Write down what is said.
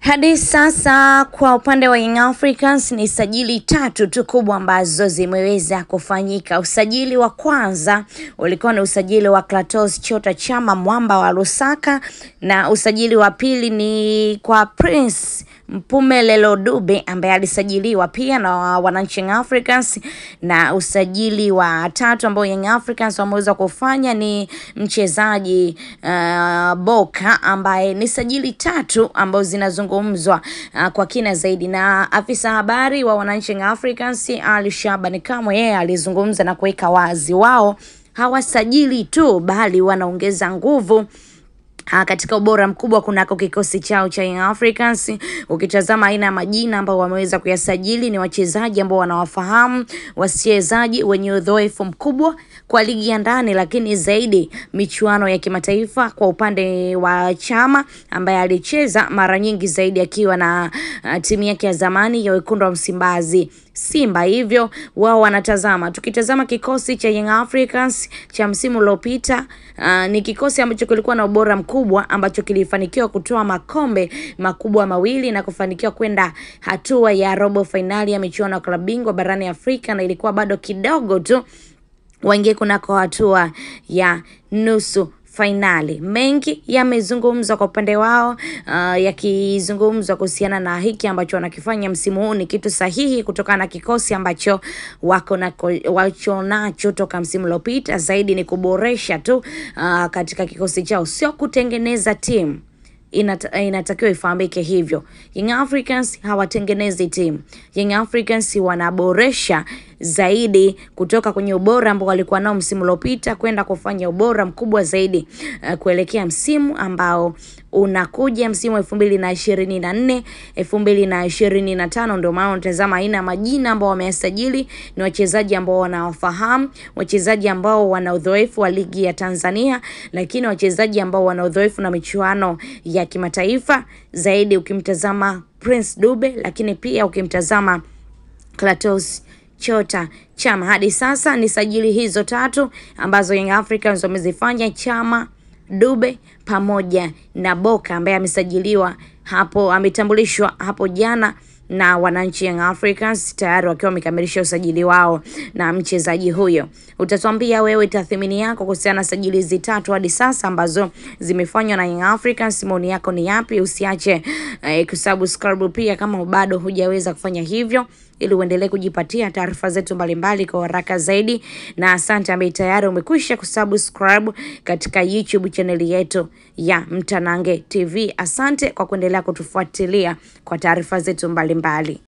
Hadi sasa kwa upande wa Young Africans ni sajili tatu tu kubwa ambazo zimeweza kufanyika. Usajili wa kwanza ulikuwa ni usajili wa Clatous Chota Chama Mwamba wa Lusaka, na usajili wa pili ni kwa Prince Mpumelelo Dube ambaye alisajiliwa pia na wananchi Young Africans, na usajili wa tatu ambao Young Africans wameweza kufanya ni mchezaji uh, Boka ambaye ni sajili tatu ambazo zinazungumzwa uh, kwa kina zaidi, na afisa habari wa wananchi Young Africans Ali Shabani Kamwe yeye alizungumza na kuweka wazi wao hawasajili tu bali wanaongeza nguvu Ha, katika ubora mkubwa kunako kikosi chao cha Young Africans. Ukitazama aina ya majina ambao wameweza kuyasajili ni wachezaji ambao wanawafahamu, wachezaji wenye uzoefu mkubwa kwa ligi ya ndani, lakini zaidi michuano ya kimataifa. Kwa upande wa Chama ambaye alicheza mara nyingi zaidi akiwa na uh, timu yake ya zamani ya wekundu wa Msimbazi Simba, hivyo wao wanatazama. Tukitazama kikosi cha Young Africans cha msimu uliopita, uh, ni kikosi ambacho kilikuwa na ubora mkubwa ambacho kilifanikiwa kutoa makombe makubwa mawili na kufanikiwa kwenda hatua ya robo fainali ya michuano ya klabu bingwa barani Afrika, na ilikuwa bado kidogo tu waingie kunako hatua ya nusu fainali. Mengi yamezungumzwa kwa upande wao, uh, yakizungumzwa kuhusiana na hiki ambacho wanakifanya msimu huu ni kitu sahihi kutokana na kikosi ambacho wako na wacho nacho toka msimu uliopita. Zaidi ni kuboresha tu uh, katika kikosi chao, sio kutengeneza timu. Inata, inatakiwa ifahamike hivyo. Young Africans hawatengenezi timu. Young Africans wanaboresha zaidi kutoka kwenye ubora ambao walikuwa nao msimu uliopita kwenda kufanya ubora mkubwa zaidi uh, kuelekea msimu ambao unakuja msimu elfu mbili na ishirini na nne elfu mbili na ishirini na tano Ndio maana unatazama aina ya majina ambao wameyasajili ni wachezaji ambao wanawafahamu, wachezaji ambao wana udhoefu wa ligi ya Tanzania, lakini wachezaji ambao wana udhoefu na michuano ya kimataifa zaidi, ukimtazama Prince Dube, lakini pia ukimtazama Clatous Chota Chama. Hadi sasa ni sajili hizo tatu ambazo Young Africans wamezifanya, Chama, Dube pamoja na Boka ambaye amesajiliwa hapo, ametambulishwa hapo jana na wananchi Young Africans tayari wakiwa wamekamilisha usajili wao na mchezaji huyo. Utatuambia wewe tathmini yako kuhusiana na sajili hizi tatu hadi sasa ambazo zimefanywa na Young Africans. Maoni yako ni yapi? Usiache eh, kusubscribe pia kama bado hujaweza kufanya hivyo ili uendelee kujipatia taarifa zetu mbalimbali kwa haraka zaidi, na asante ambaye tayari umekwisha kusubscribe katika YouTube chaneli yetu ya Mtanange TV. Asante kwa kuendelea kutufuatilia kwa taarifa zetu mbalimbali.